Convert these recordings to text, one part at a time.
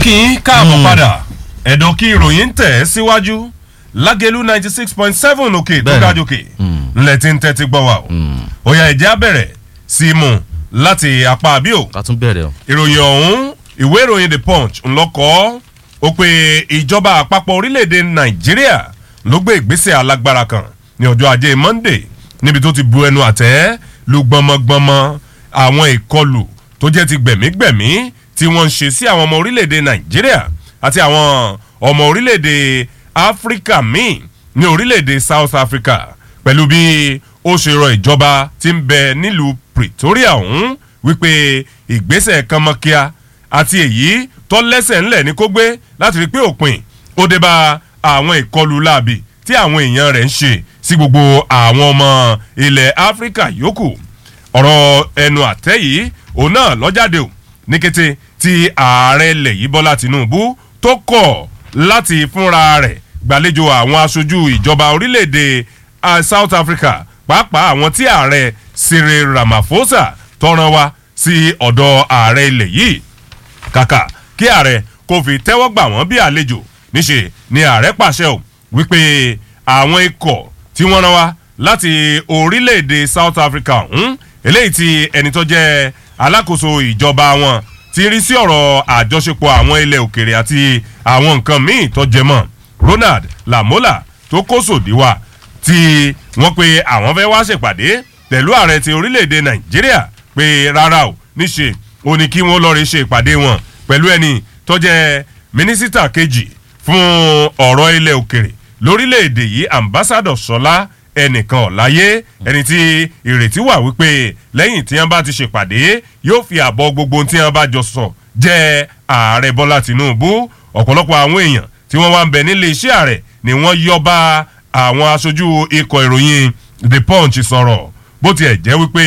kí n káàbọ̀ padà ẹ̀dọ̀ kí ìròyìn ń tẹ̀ síwájú lágẹ̀lú ninety six point seven òkè tó Bẹ́ẹ̀ni. ga jòkè ńlẹ̀ tí ń tẹ́tí gbọ́ wa o ó yá ẹ̀jẹ̀ á bẹ̀rẹ̀ sí í mú láti apá àbíò ká tún bẹ̀rẹ̀ o. ìròyìn ọ̀hún ìwé ìròyìn the punch ńlọkọ́ ó pe ìjọba àpapọ̀ orílẹ̀-èdè nàìjíríà ló gbé ìgbésẹ̀ alágbára kan ní ọjọ́ ajé monday níbi tó ti bu ẹnu àtẹ́ lu gbọmọgbọmọ àwọn ìkọlù tó jẹ́ ti gbẹ̀mígbẹ̀mí tí wọ́n ń ṣe sí àwọn ọmọ orílẹ̀-èdè nàìjíríà àti àwọn ọmọ orílẹ̀-èdè áfíríkà míì ní orílẹ̀-èdè south africa pẹ̀lú bí ó ṣe rọ ìjọba tí ń bẹ nílùú pretoria ọ̀hún wípé ìgbésẹ̀ kánmọ́kíá àti èyí tó lẹ́sẹ̀ ńlẹ̀ ní kó gbé láti rí pé òpin ó dé bá àwọn ìkọlù láàbì tí àwọn èèyàn rẹ̀ ń ṣe sí gbogbo àwọn ọmọ ilẹ̀ áfíríkà yòókù ọ̀rọ̀ ẹnu àtẹ́ yìí òun náà lọ́jáde o ní kété tí ààrẹ ilẹ̀ yìí bọ́lá tinubu tó kọ̀ láti fúnra rẹ̀ gbàlejò àwọn aṣojú ìjọba orílẹ̀-èdè ah, south africa pàápàá àwọn tí ààrẹ cyril ramaphosa tọrọ wá sí ọ̀dọ̀ ààrẹ ilẹ̀ yìí kàkà kí ààrẹ kò fi tẹ́wọ́ gbà wọ́n bí àlejò níṣe ni ààrẹ pàṣẹ ò wípé àwọn ikọ̀ tí wọ́n rán wá láti orílẹ̀-èdè south africa ọ̀hún eléyìí tí ẹni tó jẹ́ alákòóso ìjọba wọn ti rí sí ọ̀rọ̀ àjọṣepọ̀ àwọn ilẹ̀ òkèrè àti àwọn nǹkan míì tó jẹ mọ́ ronald lamola tó kó sòdí wá tí wọ́n pe àwọn fẹ́ wá ṣèpàdé pẹ̀lú ààrẹ ti orílẹ̀-èdè nàìjíríà pé rárá o níṣe ó ní kí wọ́n lọ́ọ́ rí ṣe ìpàdé wọn pẹ̀lú ẹni tó jẹ́ mínísítà kejì fún ọ̀rọ̀ ilẹ̀ òkèrè lórílẹ̀‐èdè yìí ambassadọ̀ sọlá ẹnìkan ọ̀láyé ẹni tí ìrètí wà wípé lẹ́yìn tí wọ́n bá ti ṣèpàdé yóò fi àbọ̀ gbogbo ohun tí wọ́n bá jọ sọ jẹ́ ààrẹ bọ́lá tìǹbù ọ̀pọ̀lọpọ̀ àwọn èèyàn tí wọ́n wá ń bẹ nílé iṣẹ́ ààrẹ ni wọ́n yọ bá àwọn aṣojú ikọ̀ ìròyìn the punch sọ̀rọ̀ bó tiẹ̀ jẹ́ wípé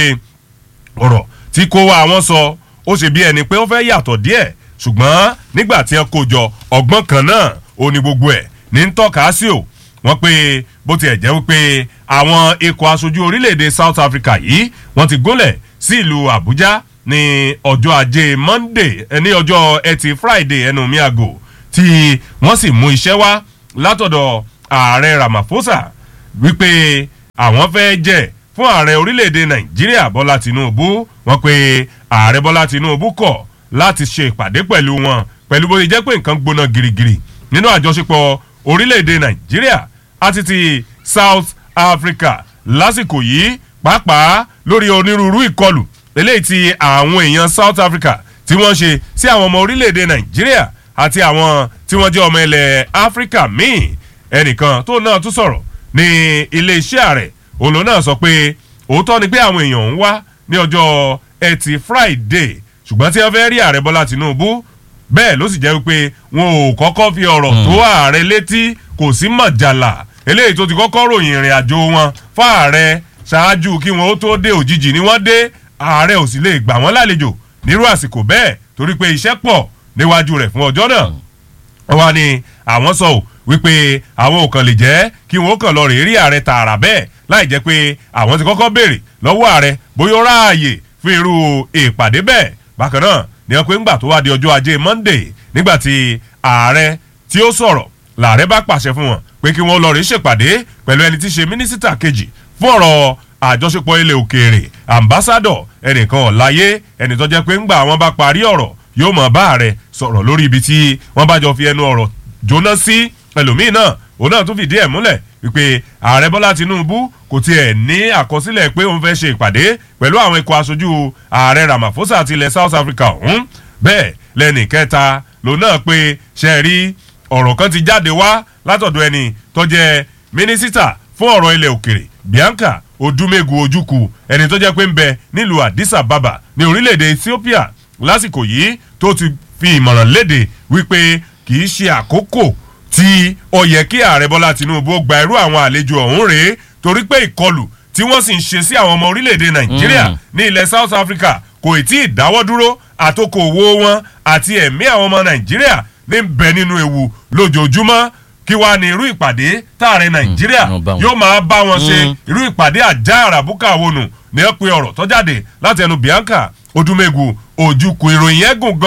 ọ̀rọ̀ tí kò wá àwọn sọ ó ṣe bí ẹni pé ó fẹ́ yàtọ̀ díẹ̀ ṣùgbọ́n nígbà tí wọ́n kó jọ ọgbọ́n kan náà ó ní gbogbo ẹ̀ ní ń tọ́ka sí o wọ́n pé bó tiẹ̀ jẹ́ wípé àwọn ikọ̀ aṣojú orílẹ̀-èdè south africa yìí wọ́n ti gúnlẹ̀ sí ìlú àbújá ní ọjọ́ ajé monday eh, ní ọjọ́ ẹtì friday ẹnu mi àgò tí wọ́n sì mú iṣẹ́ wá látọ̀dọ̀ ààrẹ ramaphosa wípé àwọn fẹ́ jẹ́ fún ààrẹ orílẹ̀-èdè nàìjíríà bọ́lá tinubu wọ́n pe ààrẹ bọ́lá tinubu kọ̀ láti ṣe ìpàdé pẹ̀lú wọn pẹ̀lú bó ṣe jẹ́ pé nǹkan gbóná girigiri nínú àjọṣepọ̀ orílẹ̀-èdè nàìjíríà àti ti south africa lásìkò yìí pàápàá lórí onírúurú ìkọlù eléyìí tí àwọn èèyàn south africa tí wọ́n ṣe sí àwọn ọmọ orílẹ̀-èdè nàìjíríà àti àwọn tí wọ́n jẹ́ ọmọ ilẹ̀ áfíríkà míì ẹnìkan tó náà tún sọ̀rọ̀ ní iléeṣẹ́ ààrẹ òun ló náà sọ pé òótọ́ ni pé àwọn èèyàn ń wá ní ọjọ́ ẹtì friday ṣùgbọ́n tí wọ́n fẹ́ rí ààrẹ bọ́lá tinubu bẹ́ẹ̀ ló sì jẹ́ wípé wọn ò kọ́kọ́ fi ọ̀rọ̀ tó ààrẹ létí kò sí mọ̀jàlá eléyìí tó ti kọ́kọ́ ròyìn ìrìn àjò wọn fún ààrẹ ṣáájú kí wọn ó tó dé òjijì ni wọ́n dé ààrẹ ò sì lè gbà wọ́n lálejò nírú àsìkò bẹ́ẹ̀ torí pé iṣẹ́ pọ̀ níwájú rẹ̀ fún ọjọ́ náà wọ́n wá ní àwọn sọ ò wípé àwọn ò kàn lè jẹ́ kí wọ́n kàn lọ rèé rí ààrẹ tààrà bẹ́ẹ̀ láì jẹ́ pé àwọn ti kọ́kọ́ béèrè lọ́wọ́ ààrẹ bóyá ó ráàyè fún irú ìpàdé bẹ́ẹ̀ bákan náà ni wọ́n pé ńgbà tó wá di ọjọ́ ajé monday nígbà tí ààrẹ tí ó sọ̀rọ̀ làárẹ̀ bá pàṣẹ fún wọn pé kí wọ́n lọ rí ṣèpàdé pẹ̀lú ẹni tí í ṣe mínísítà kejì fún ọ̀rọ̀ àjọṣepọ̀ ilẹ̀ òkèèrè ambassadọ̀ ẹnìkan ọ̀láyé ẹni tó jẹ́ pé ńgbà wọn bá parí ọ̀rọ̀ yóò mọ̀ bá ààrẹ sọ̀rọ̀ lórí ibi tí wọ́n bá jọ fi ẹnu ọ̀rọ̀ jóná sí ẹlòmíín náà òun náà tún fìdí ẹ̀ múlẹ̀ wípé ààrẹ bọ́lá tinubu kò tiẹ̀ ní àkọsílẹ̀ pé òun fẹ́ ṣe ìpàdé pẹ̀lú àwọn ikọ̀ aṣojú ààrẹ ramaphosa àti ilẹ̀ south africa ọ̀hún bẹ́ẹ̀ lẹ́nì kẹta lòun náà pé ṣe rí ọ̀rọ̀ kan ti jáde wá látọ̀dọ̀ ẹni tó jẹ́ mínísítà fún ọ̀rọ̀ ilẹ̀ òkèrè bianca odumegu ojukwu ẹni tó jẹ́ pé ń bẹ nílùú addis ababa ní orílẹ̀-èdè ethiopia lásìkò yìí tó ti fi ìmọ̀ràn léde wípé kì í ṣe àkókò tí ó yẹ kí ààrẹ bọ́lá tinubu gba irú àwọn àlejò ọ̀hún rèé torí pé ìkọlù tí wọ́n sì ń ṣe sí àwọn ọmọ orílẹ̀-èdè nàìjíríà ní ilẹ̀ south africa kò tí ì dáwọ́ dúró àtòkò owó wọn àti ẹ̀mí àwọn ọmọ nàìjíríà ní bẹ nínú ewu lójoojúmọ́ kí wàá ní irú ìpàdé táàrẹ nàìjíríà wọn bá wọn. yóò máa bá wọn ṣe irú ìpàdé àjá àràbùkà wọnù ní ẹ pé ọ̀rọ̀ tó jáde láti ẹnu bianca odumegu ojukwu ìròyìn ẹ̀gùn gan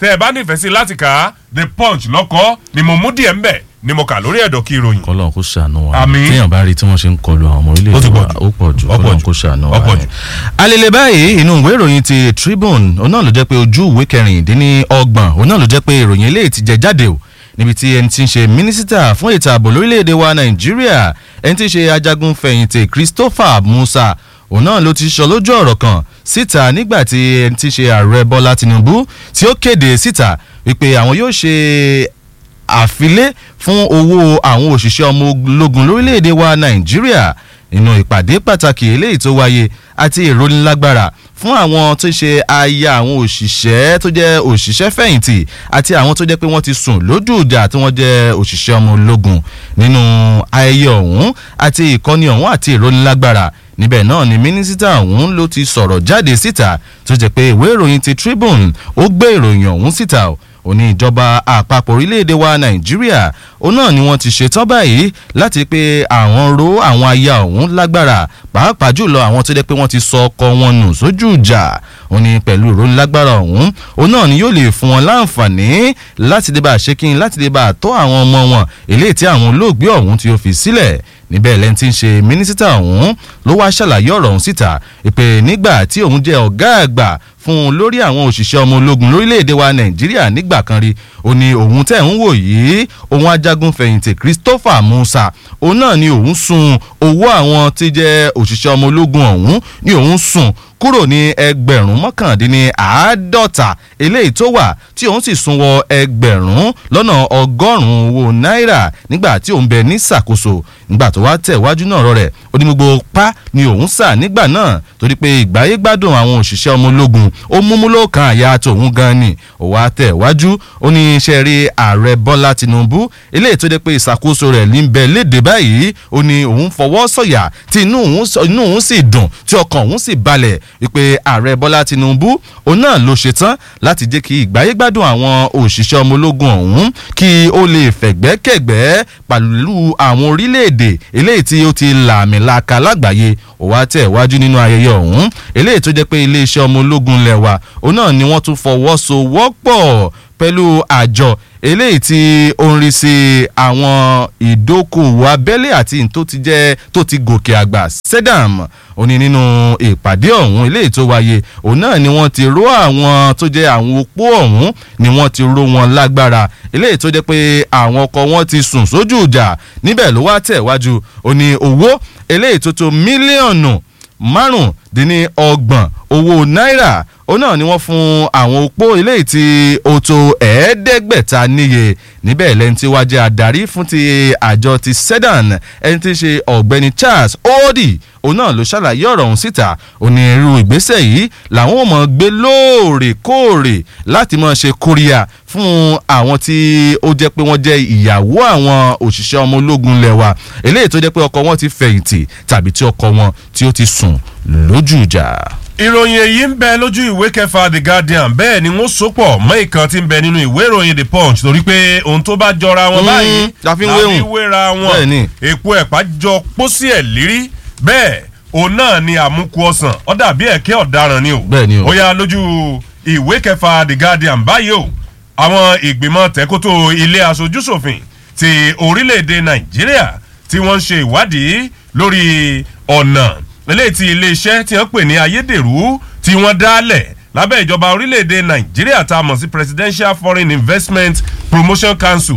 tẹ́ ẹ bá nífẹ̀ẹ́ sí láti kà á the punch lọ́kọ́ ni mo mú díẹ̀ ńbẹ̀ ni mo kà lórí ẹ̀dọ̀ kí ìròyìn. kọlọ́n kó ṣàánú wa Àmín. téèyàn bá rí tí wọ́n ṣe ń kọlu àwọn ọmọ Ó ti orílẹ̀-èdè pọ̀ wa jù. ó pọ̀ jù Ó pọ̀ kọlọ́n jù. kó ṣàánú Ó wa pọ̀ ni. jù. alele báyìí inú ìwé ìròyìn ti Tribune òun náà ló jẹ́ pé ojú ìwé kẹrìndínlọ́gbọ̀n òun náà ló jẹ́ pé ìròyìn eléyìí ti jẹ jáde o níbi tí ẹni tí ń ṣe mínísítà fún ètò ààbò lórílẹ̀‐èdè wa Nàìjíríà ẹni tí ń ṣe ajagun fẹ̀yìntì Christopher Musa òun náà ló ti sọ lójú ọ̀rọ̀ kan síta nígbà tí ẹni tí ń ṣe ààrẹ Bọ́lá Tinubu tí ó kéde síta wípé àwọn yóò ṣe àfilé fún owó àwọn òṣìṣẹ́ ọmọ ológun lórílẹ̀‐èdè wa nàìjíríà nínú ìpàdé pàtàkì eléyìí tó wáyé àti ìrónilágbára fún àwọn tó ṣe aya àwọn òṣìṣẹ́ tó jẹ́ òṣìṣẹ́ fẹ̀yìntì àti àwọn tó jẹ́ pé wọ́n ti sùn lójú ìjà tí wọ́n jẹ́ òṣìṣẹ́ ọmọ ológun nínú ayẹyẹ ọ̀hún àti ìkọ́ni ọ̀hún àti ìrónilágbára níbẹ̀ náà ni mínísítà ọ̀hún ló ti sọ̀rọ̀ jáde síta tó jẹ́ pé ìwé ìròyìn ti Tribune ó gbé ìròyìn ọ̀hún síta o ó ní ìjọba àpapọ̀ orílẹ̀-èdè wa nàìjíríà òun náà ni wọ́n ti ṣetán báyìí láti pé àwọn ro àwọn aya ọ̀hún lágbára pàápàá jùlọ àwọn tó jẹ́ pé wọ́n ti sọ ọkọ wọn nù sójú ìjà ó ní pẹ̀lú ìròyìn lágbára ọ̀hún òun náà ni yóò lè fún wọn láǹfààní láti dé bá ṣe kí n láti dé bá tọ́ àwọn ọmọ wọn eléyìí tí àwọn olóògbé ọ̀hún tí ó fi sílẹ̀ níbẹ̀ lẹ́ni tí ń ṣe mínísítà ọ̀hún ló wá ṣàlàyé ọ̀rọ̀ ọ̀hún síta ìpè nígbà tí òun jẹ́ ọ̀gá àgbà fún un lórí àwọn òṣìṣẹ́ ọmọ ológun lórílẹ̀‐èdè wa nàìjíríà nígbà kan rí ó ní òun tẹ̀ ń wò yìí òun ajagun fẹ̀yìntì christopher musa òun náà ni òun sun owó àwọn tí jẹ́ òṣìṣẹ́ ọmọ ológun ọ̀hún ni òun sùn kúrò ní ẹgbẹ̀rún mọ́kàndínní àádọ́ta eléyìí tó wà tí òun sì sún wọ ẹgbẹ̀rún lọ́nà ọgọ́rùn-ún owó náírà nígbà tí òun bẹ ní ṣàkóso nígbà tó wá tẹ̀ wájú náà rọ rẹ̀ ó ní gbogbo pa ni òun sà nígbà náà torí pé ìgbáyé gbádùn àwọn òṣìṣẹ́ ọmọ ológun ó múmú lóòkan àyà tòun gan ni ó wá tẹ̀ wájú ó ní iṣẹ́ rí ààrẹ bọ́lá tinubu eléyìí tó dé pé ìṣàkóso rẹ̀ ní bẹ léde báyìí ó ní òun fọwọ́ sọ̀yà tí inú òun sọ- inú òun sì dùn tí ọkàn òun sì balẹ̀ wípé ààrẹ bọ́lá tinubu òun náà ló ṣetán láti jẹ́ kí ìgbáyé gbádùn àwọn òṣìṣẹ́ ọmọ ológun ọ̀hún kí ó lè fẹ̀gbẹ́kẹ̀gbẹ́ pẹ̀lú àwọn orílẹ̀-èdè eléyìí tí ó ti làmìlaka lágbàáyé ó wá tẹ̀ wájú nínú ayẹyẹ ọ̀hún eléyìí tó jẹ́ pé iléeṣẹ́ ọmọ ológun lẹ́wà òun náà ni wọ́n tún fọwọ́sowọ́pọ̀ pẹ̀lú àjọ eléyìí tí ó ń rí sí àwọn ìdókòwò abẹ́lé àti tó ti jẹ́ tó ti gòkè àgbà sedam ó ní nínú ìpàdé ọ̀hún eléyìí tó wáyé òun náà ni wọ́n ti ró àwọn tó jẹ́ àwọn opó ọ̀hún ni wọ́n ti ró wọn lágbára eléyìí tó jẹ́ pé àwọn ọkọ wọn ti sùn sójú ìjà níbẹ̀ ló wá tẹ̀ wájú ó ní owó eléyìí tó tó mílíọ̀nù márùndínlọ́gbọ̀n owó náírà ó náà ni wọ́n fún àwọn opó eléyìí tí ó tó ẹ̀ẹ́dẹ́gbẹ̀ta níye níbẹ̀ lẹ́ni tí wàá jẹ́ adarí fún ti àjọ ti sedan ẹni tí í ṣe ọ̀gbẹ́ni Charles Odi òun náà ló ṣàlàyé ọ̀rọ̀ ọ̀hún síta onírú ìgbésẹ̀ yìí làwọn ò mọ̀ gbé lóòrèkóòrè láti máa ṣe kóríyá fún àwọn tí ó jẹ́ pé wọ́n jẹ́ ìyàwó àwọn òṣìṣẹ́ ọmọ ológun lẹ́wà eléyìí tó jẹ́ pé ọkọ wọn ti fẹ̀yìntì tàbí tí ọkọ wọn tí ó ti sùn lójú ìjà. ìròyìn èyí ń bẹ lójú ìwé kẹfà the guardian bẹ́ẹ̀ ni wọ́n sopọ̀ mọ́ ìkan tí ń bẹ nínú ìwé ìròyìn the punch torí pé ohun tó bá jọra wọn Mm, báyìí la fi ń wéhùn. wéra Bẹ́ẹ̀ ni. wọn èpo ẹ̀pá jọ pósí ẹ̀ lírí bẹ́ẹ̀ òun náà ni àmúkù ọsàn ó dàbí ẹ̀kẹ́ ọ̀daràn ni o Bẹ́ẹ̀ ni o. ó yá lójú ìwé kẹfà the guardian báyìí o àwọn ìgbìmọ̀ tẹ́kótó ilé aṣojúṣòfin ti orílẹ̀-èdè nàìjíríà tí wọ́n ń ṣe ìwádìí lórí ọ̀nà eléyìí tí iléeṣẹ́ tí wọ́n pè ní ayédèrú tí wọ́n dálẹ̀ lábẹ́ ìjọba orílẹ̀-èdè nàìjíríà tá a mọ̀ sí presidential foreign investment promotion council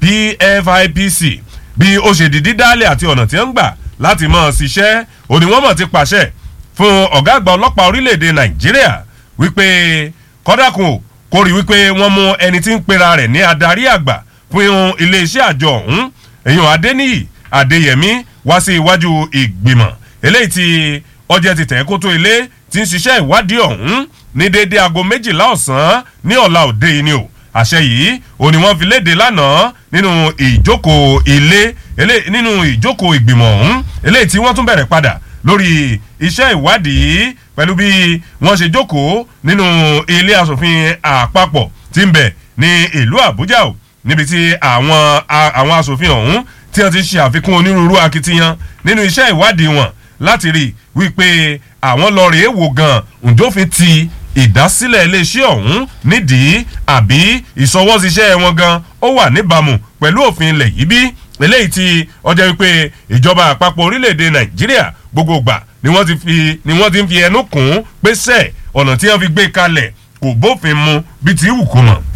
pfipc bí ó ṣe dìdí dálẹ̀ àti ọ̀nà tí wọ́n ń gbà láti mọ̀ ṣiṣẹ́ òní wọ́n mọ̀ ti pàṣẹ fún ọ̀gá àgbà ọlọ́pàá orílẹ̀-èdè nàìjíríà wípé kọ́dàkùn ò kó rí wípé wọ́n mú ẹni tí ń pera rẹ̀ ní adarí àgbà fún iléeṣẹ́ àjọ ọ̀hún èèyàn adéníyì adéyẹmí wá sí iwájú ìgbìmọ̀ eléyìí tí ọjẹ́ ti tẹ̀ kótó ilé tí ń ṣiṣẹ́ ìwádìí ọ̀hún ní déédéé aago méjìlá ọ̀sán ní ọ̀la òde yìí ni o àṣẹ yìí ò ní wọ́n fi léde lánàá nínú ìjókòó ilé elé- nínú ìjókòó ìgbìmọ̀ ọ̀hún eléyìí tí wọ́n tún bẹ̀rẹ̀ padà lórí iṣẹ́ ìwádìí pẹ̀lú bí wọ́n ṣe jókòó nínú ilé asòfin àpapọ̀ tí ń bẹ ní ìlú àbújá o níbi tí àwọn a- àwọn asòfin ọ̀hún tí wọ́n ti ṣe àfikún onírúurú akitiyan nínú iṣẹ́ ìwádìí wọn láti rí wípé àwọn lọ rèé wò gan ǹjọ́fin ti ìdásílẹ̀ iléeṣẹ́ ọ̀hún nídìí àbí ìṣọwọ́síṣẹ́ wọn gan ó wà níbàámu pẹ̀lú òfin ilẹ̀ yìí bí eléyìí tí ọjọ́ wípé ìjọba àpapọ̀ orílẹ̀-èdè nàìjíríà gbogbo gbà ni wọ́n ti fi ni wọ́n ti ń fi ẹnu kùn ún pé sẹ́ẹ̀ ọ̀nà tí wọ́n fi gbé kalẹ̀ kò bófin mu bí ti wù kó mọ̀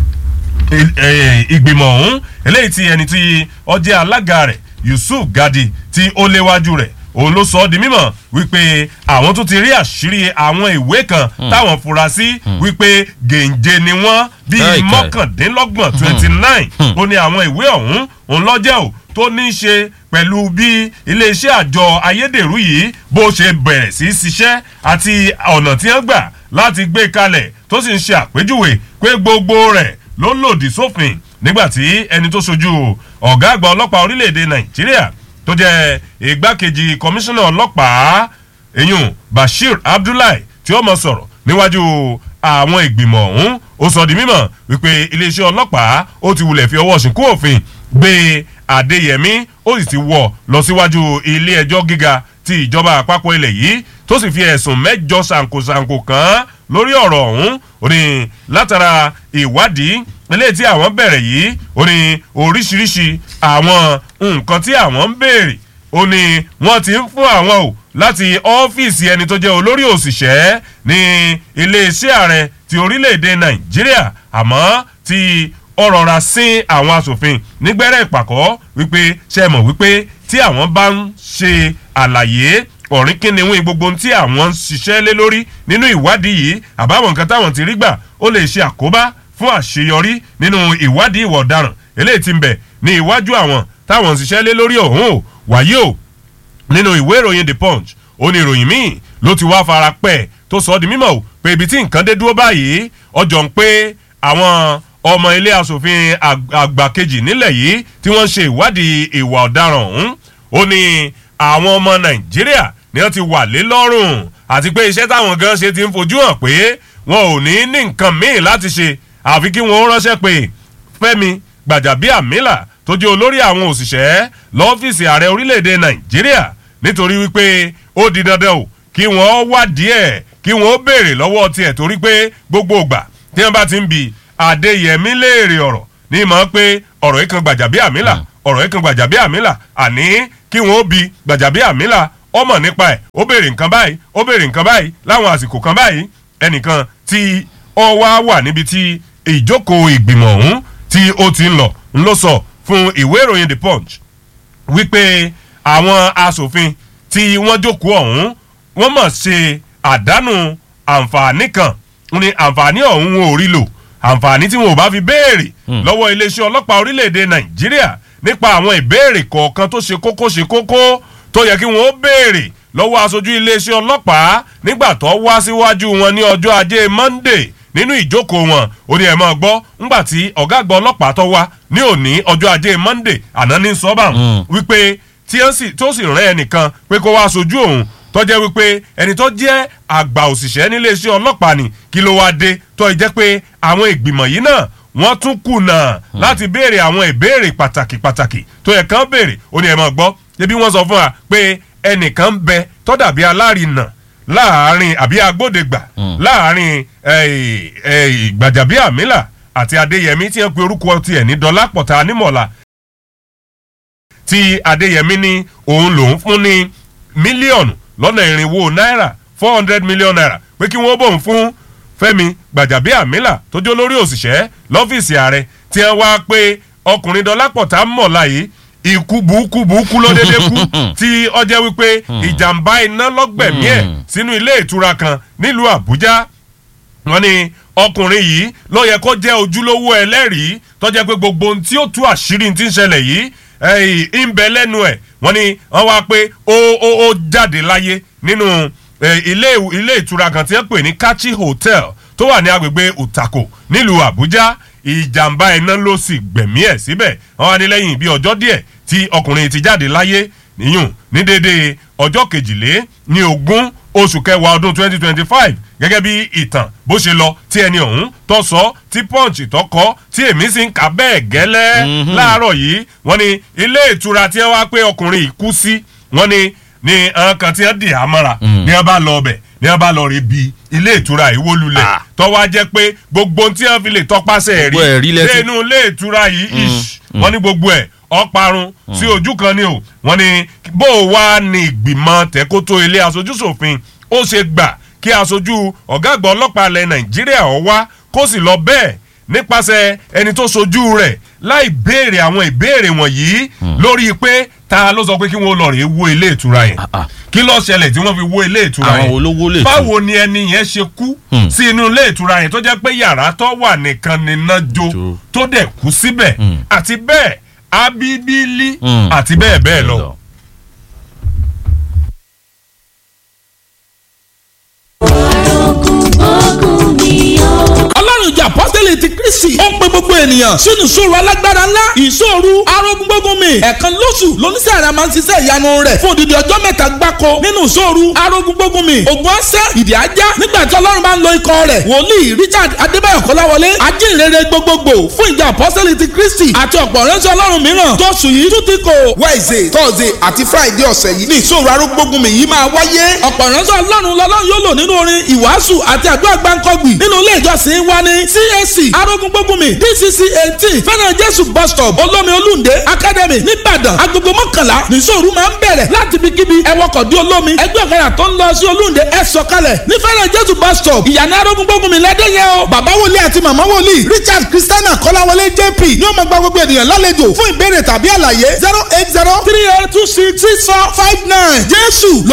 ìgbìmọ̀ ọ̀hún eléyìí tí ẹni tí ọjẹ́ alága rẹ̀ yusuf gadi tí ó léwájú rẹ̀ òun ló sọ ọ́ di mímọ̀ wípé àwọn tó ti rí àṣírí àwọn ìwé kan táwọn fura sí wípé gèǹje ni wọ́n bíi mọ́kàndínlọ́gbọ̀n twenty nine ó ní àwọn ìwé ọ̀hún òun lọ́jẹ́ ò tó ní í ṣe pẹ̀lú bí iléeṣẹ́ àjọ ayédèrú yìí bó ṣe bẹ̀rẹ̀ sí í ṣiṣẹ́ àti ọ̀nà tí wọ́n gbà láti gbé kalẹ̀ tó sì ń ṣe àpèjúwe pé gbogbo rẹ̀ ló lòdì sófin nígbàtí ẹni tó ṣojú ọ̀gá àgbà ọlọ́pàá orílẹ̀-èdè nàìjíríà tó jẹ́ igbákejì kọmíṣánná ọlọ́pàá eyín bashir abdullahi tí ó mọ̀ sọ̀rọ̀ níwájú àwọn ìgbìmọ̀ ọ̀hún ó sọ di mímọ̀ wípé iléeṣẹ́ ọlọ́pàá ó ti wulẹ̀ fi ọwọ́ ṣìnkú òfin gbé adéyẹmí ó sì ti wọ̀ lọ síwájú ilé ẹjọ́ gíga ti ìjọba àpapọ̀ ilẹ̀ yìí tó sì fi ẹ̀sùn mẹ́jọ ṣàǹkóṣàǹkó kàn án lórí ọ̀rọ̀ ọ̀hún ó ní látara ìwádìí eléyìí tí àwọn bẹ̀rẹ̀ yìí ó ní oríṣiríṣi àwọn nǹkan tí àwọn ń béèrè ó ní wọ́n ti ń fún àwọn o láti ọ́fíìsì ẹni tó jẹ́ olórí òṣìṣẹ́ ní iléeṣẹ́ ààrẹ ti orílẹ̀-èdè nàìjíríà àmọ́ tí ọ̀rọ̀ ra sí àwọn asòfin nígbẹ́rẹ́ ìpàkọ́ wípé ṣe mọ̀ wípé tí àwọn bá ń ṣe àlàyé ọ̀rìn kínníwín gbogbo ohun tí àwọn ń ṣiṣẹ́ lé lórí nínú ìwádìí yìí àbáwọn nǹkan táwọn ti rí gbà ó lè ṣe àkóbá fún àṣeyọrí nínú ìwádìí ìwà ọ̀daràn eléyìí ti ń bẹ̀ ní iwájú àwọn táwọn ń ṣiṣẹ́ lé lórí ọ̀hún o wàyí o nínú ìwé ìròyìn the punch ó ní ìròyìn míì ló ti wá fara pẹ́ tó sọ ọ́ di mímọ̀ o pé ibi tí nǹkan dé dúró báyìí ọjọ́ ń pé àwọn ọmọ ilé asòfin àgbà kejì nílẹ̀ yìí tí wọ́n ń ṣe ìwádìí ìwà ọ̀daràn ọ̀hún ó ní àwọn ọmọ nàìjíríà ni wọ́n ti wà lé lọ́rùn àti pé iṣẹ́ táwọn gan ṣe ti ń fojú hàn pé wọn ò ní ní nǹkan míì láti ṣe àfi kí wọ́n ránṣẹ́ pé fẹ́mi gbàjàbíàmílà tó jẹ́ olórí àwọn òṣìṣẹ́ lọ́fíìsì ààrẹ orílẹ̀‐èdè nàìjíríà nítorí wípé ó di dandan o kí wọ́n wádìí ẹ̀ kí wọ́n béèrè lọ́wọ́ tiẹ̀ torí pé gbogbo ìgbà tí wọ́n bá ti ń bi adéyẹmí léèrè ọ̀rọ̀ ní mọ̀ pé ọ̀rọ̀ yìí kan gbàjàbíàmílà ọ̀rọ̀ yìí kan gbàjàbíàmílà àní kí wọ́n bi gbàjàbíàmílà ọmọ nípa ẹ̀ ó béèrè nǹkan báyìí ó béèrè nǹkan báyìí láwọn àsìkò kan báyìí ẹnìkan tí ọ wá wà níbi tí ìjókòó ìgbìmọ̀ ọ̀hún tí ó ti ń lọ ń lọ sọ fún ìwé ìròyìn the punch wípé àwọn asòfin tí wọ́n jókòó ọ̀hún wọ́n mọ̀ ṣe àdánù àǹfààní kan ní àǹfààní ọ̀hún wọn ò rí lò àǹfààní tí wọn ò bá fi béèrè lọ́wọ́ iléeṣẹ́ ọlọ́pàá orílẹ̀‐èdè nàìjíríà nípa àwọn ìbéèrè kọ̀ọ̀kan tó ṣe kókó ṣe kókó tó yẹ kí wọn ó béèrè lọ́wọ́ aṣojú iléeṣẹ́ ọlọ́pàá nígbà tó wá síwájú wọn ní ọjọ́ ajé monday nínú ìjókòó wọn ó ní ẹ̀ máa gbọ́ ńgbà tí ọ̀gá àgbà ọlọ́pàá tó wá ní òní ọjọ́ ajé monday àná ní sọ́bà wípé tí ó sì rán ẹnìkan pé kó wá sojú òun tó jẹ́ wípé ẹni tó jẹ́ àgbà òṣìṣẹ́ níléeṣẹ́ ọlọ́pàá ni kí ló wáá dé tó jẹ́ pé àwọn ìgbìmọ̀ yìí náà wọ́n tún kùnà láti béèrè àwọn ìbéèrè pàtàkì pàtàkì tó yẹ kán béèrè ó ní ẹ̀ máa gbọ́ ṣebí wọ́n sọ fún wa pé ẹnìkan ń bẹ tó dàbí alárinà láàárín àbí agbódegbà láàárín gbàjàbíàmílà àti adéyẹmí tí wọ́n pe orúkọ tiẹ̀ ní dọ́lápọ̀tà anímọ̀lá tí adéyẹmí ní òun lòún fún ní mílíọ̀nù lọ́nà irinwó náírà four hundred million naira pé kí wọ́n bòun fún fẹ́mi gbàjàbíàmílà tó jó lórí òṣìṣẹ́ lọ́fíìsì ààrẹ tí wọ́n wá pé ọkùnrin dọ́lápọ̀tà mọ̀lá yìí ikú burúkú burúkú ló dédé kú tí ọjẹ́ wípé ìjàmbá iná lọ́gbẹ̀mí ẹ̀ sínú ilé ìtura kan nílùú àbújá wọn ni ọkùnrin yìí ló yẹ kó jẹ́ ojúlówó ẹlẹ́rìí tọ́jẹ́ pé gbogbo ohun tí ó tú àṣírí ti ń ṣẹlẹ̀ yìí ń bẹ lẹ́nu ẹ̀ wọ́n ní wọ́n wá pé ó ó ó jáde láyé nínú ilé ìtura kan tí wọ́n pè ní kachi hotel tó wà ní agbègbè utako nílùú àbújá ìjàmbá iná ló sì gbẹ̀mí ẹ̀ síbẹ̀ wọ́n wá ní lẹ́yìn bí ọjọ́ díẹ̀ tí ọkùnrin ti jáde láyé níyùn ní dédé ọjọ́ kejìlé ní ogún oṣù kẹwàá ọdún twenty twenty five gẹ́gẹ́ bí ìtàn bó ṣe lọ tí ẹni ọ̀hún tó sọ tí punch tó kọ́ tí èmi sì ń kà bẹ́ẹ̀ gẹ́lẹ́ láàárọ̀ yìí wọ́n ní ilé ìtura tí wọ́n wá pé ọkùnrin yìí kú sí wọ́n ní ní àwọn kan tí wọ́n dì á mọ́ra ní wọ́n bá lọ ọbẹ̀ ní wọ́n bá lọ rí bi ilé ìtura ìwó lulẹ̀ Ah. tọ́wọ́ á jẹ́ pé gbogbo ohun tí wọ́n fi lè tọpasẹ̀ Gbogbo ẹ̀rí rí lẹ́tí- nínú ilé ìtura yìí ish wọ́n ní gbogbo ẹ̀ ọparun sí ojú kan ni o wọ́n ní bó o wá ní ìgbìmọ̀ tẹ́kótó ilé aṣojúṣòfin ó ṣe gbà kí aṣojú ọ̀gá àgbà ọlọ́pàá ilẹ̀ nàìjíríà ó wá kó sì lọ bẹ́ẹ̀ nípasẹ̀ ẹni tó ṣojú rẹ̀ láì béèrè àwọn ìbéèrè wọ̀nyí lórí pé ta ló sọ pé kí wọ́n lọ rèé wo ilé ìtura yẹn Ah, ah. kí ló ṣẹlẹ̀ tí wọ́n fi wo ilé ìtura Àwọn yẹn wo ló wó ilé ìtura? báwo ni ẹni yẹn ṣe kú Hmm. sí inú ilé ìtura yẹn tó jẹ́ pé yàrá tó wà nìkan níná jó Jó. tó dẹ̀ kú síbẹ̀ Hmm. àti bẹ́ẹ̀ abíbílí Hmm. àti bẹ́ẹ̀ bẹ́ẹ̀ lọ. ọlọ́run ìjọ apọ́sítẹ́lì ti kristi ó ń pe gbogbo ènìyàn sínú ìṣòro alágbára ńlá ìṣòro arógúngbógunmi ẹ̀ẹ̀kan lóṣù lóníṣẹ́ àrà máa ń ṣiṣẹ́ ìyanu rẹ̀ fún odidi ọjọ́ mẹ́ta gbáko nínú ìṣòro arógúngbógunmi ògùn ọ̀sẹ̀ ìdí ajá nígbà tí ọlọ́run bá ń lo ikọ̀ rẹ̀ wòlíì richard adébáyọ̀ kọ́láwọlé ajínrere gbogbogbò fún ìjọ apọ́sítẹ́lì ti kristi àti ọ̀pọ̀ ránṣẹ́ ọlọ́run mìíràn tó sùn yìí tún ti kò wednesday thursday àti friday ọ̀sẹ̀ yìí ní ìṣòro arógbógunmi yìí máa wáyé. ọ̀pọ̀ ránṣẹ́ ọlọ́run lọ́lọ́run yóò lò nínú orin ìwàásù àti àdúrà gbáǹkọ́gbì nínú ilé ìjọsìn wa ní CAC arógúngbógunmi DCC eighteen fẹ́ràn jésù bus stop olómi olúndé academy nìbàdàn agogo mọ́kànlá nìṣòro máa ń bẹ̀rẹ̀ láti ibikíbi ẹwọ́kọ̀ dé olómi ẹgbẹ́ ọ̀kadà tó ń lọ sí olúndé ẹ sọ̀kalẹ̀ ní fẹ́ràn jésù bus stop ìyànà arógúngbógunmi lẹ́dẹ̀yẹ o. bàbá wòlíì àti màmá wòlíì richard christiana kọ́láwọlé jp ní ó máa gba gbogbo ènìyàn lálejò fún ìbéèrè tàbí àlàyé zero eight zero three eight two six six four five nine jésù